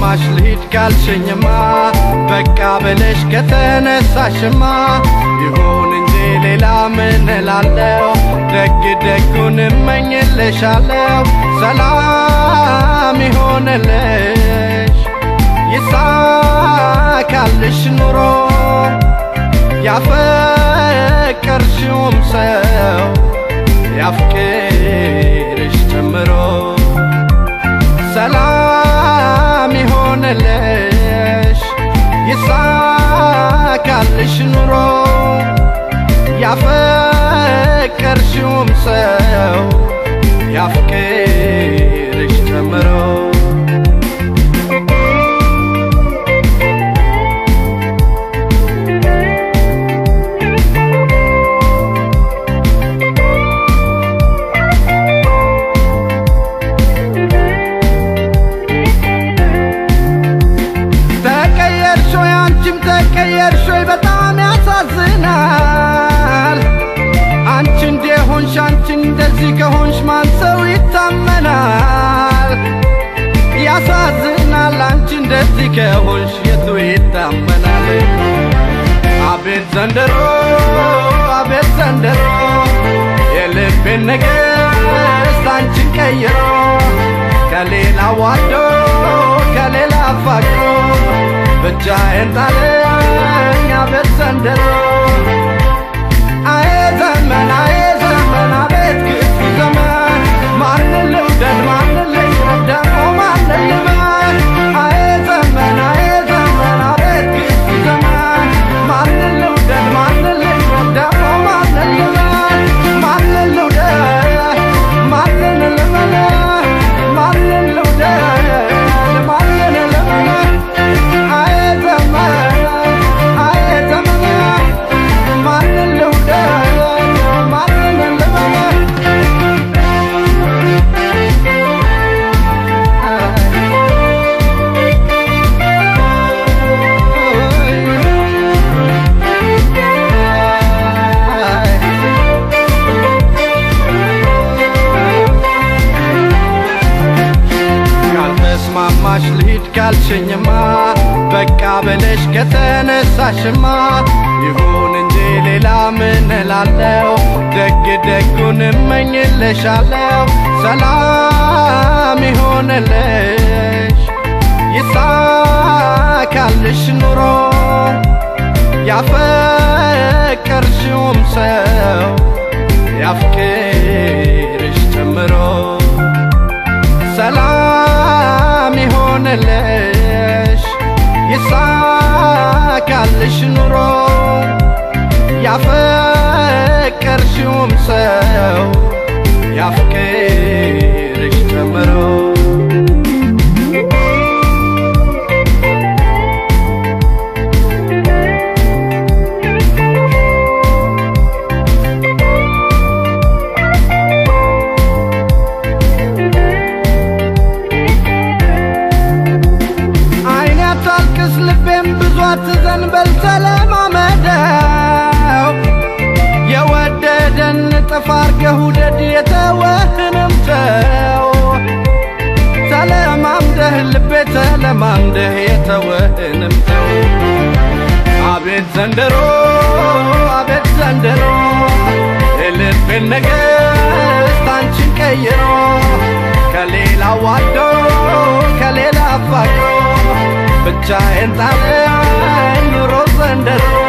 ከተስማማሽ ልሂድ ካልሽኝማ በቃ ብለሽ ከተነሳሽማ ይሁን እንጂ ሌላ ምን እላለሁ? ደግ ደጉን እመኝልሻለሁ። ሰላም ይሆንልሽ ይሳካልሽ ኑሮ ያፈቀርሽውም ሰው ያፍቅርሽ ጨምሮ ሰላም ይሆንልሽ ይሳካልሽ ኑሮ ያፈቀርሽውም ሰው ያፍቅርሽ ጨምሮ ተቀየርሽ ወይ አንቺም ተቀየርሽ ወይ በጣም ያሳዝናል። አንቺ እንደሆንሽ አንቺ እንደዚህ ከሆንሽ ማን ሰው ይታመናል? ያሳዝናል። አንቺ እንደዚህ ከሆንሽ የቱ ይታመናል? አቤት ዘንድሮ አቤት ዘንድሮ የልቤን ንግሥት አንቺን ቀይሮ ከሌላ ዋዶ ከሌላ አፋቅሮ ብቻዬን ጣለኝ አቤት ዘንድሮ አየ ዘመን አየ ዘመን አቤት ክፉ ዘመን ማንን ልውደድ ማንን ልቅረብ ደግሞ ማንን ልመን አየ ዘመን አየ ዘመን አቤት ክፉ ዘመን ማንን ልውደድ ማንን ልቅረብ ደግሞ ማንን ልመን ማንን ልውደድ ማንን ልመን ማንን ልውደድ ማንን ልመን አየ ዘመን አየ ዘመን ማንን ልውደድ ማንን ልመን ካልተስማማሽ ልሂድ ካልሽኝማ በቃ ብለሽ ከተነሳሽማ ይሁን እንጂ ሌላ ምን እላለሁ? ደግ ደጉን እመኝልሻለሁ። ሰላም ይሆንልሽ ይሳካልሽ ኑሮ ያፈቀርሽውም ሰው ያፍቅርሽ ጨምሮ ሰላም ይሆንልሽ ይሳካልሽ ኑሮ ያፈቀርሽውም ሰው ያፍቅርሽ ጨምሮ አይኔ አታልቅስ ልቤም ብዙ አትዘንበል ተለማመደው የወደደን ጥፍ አርገህ ውደድ የተወህንም ተው ተለማምደህ ልቤ ተለማምደህ የተወህንም ተው አቤት ዘንድሮ አቤት ዘንድሮ የልቤን ንግሥት አንቺን ቀይሮ ከሌላ ዋዶ ከሌላ አፋቅሮ ብቻዬን ጣለኝ ኑሮ ዘንድሮ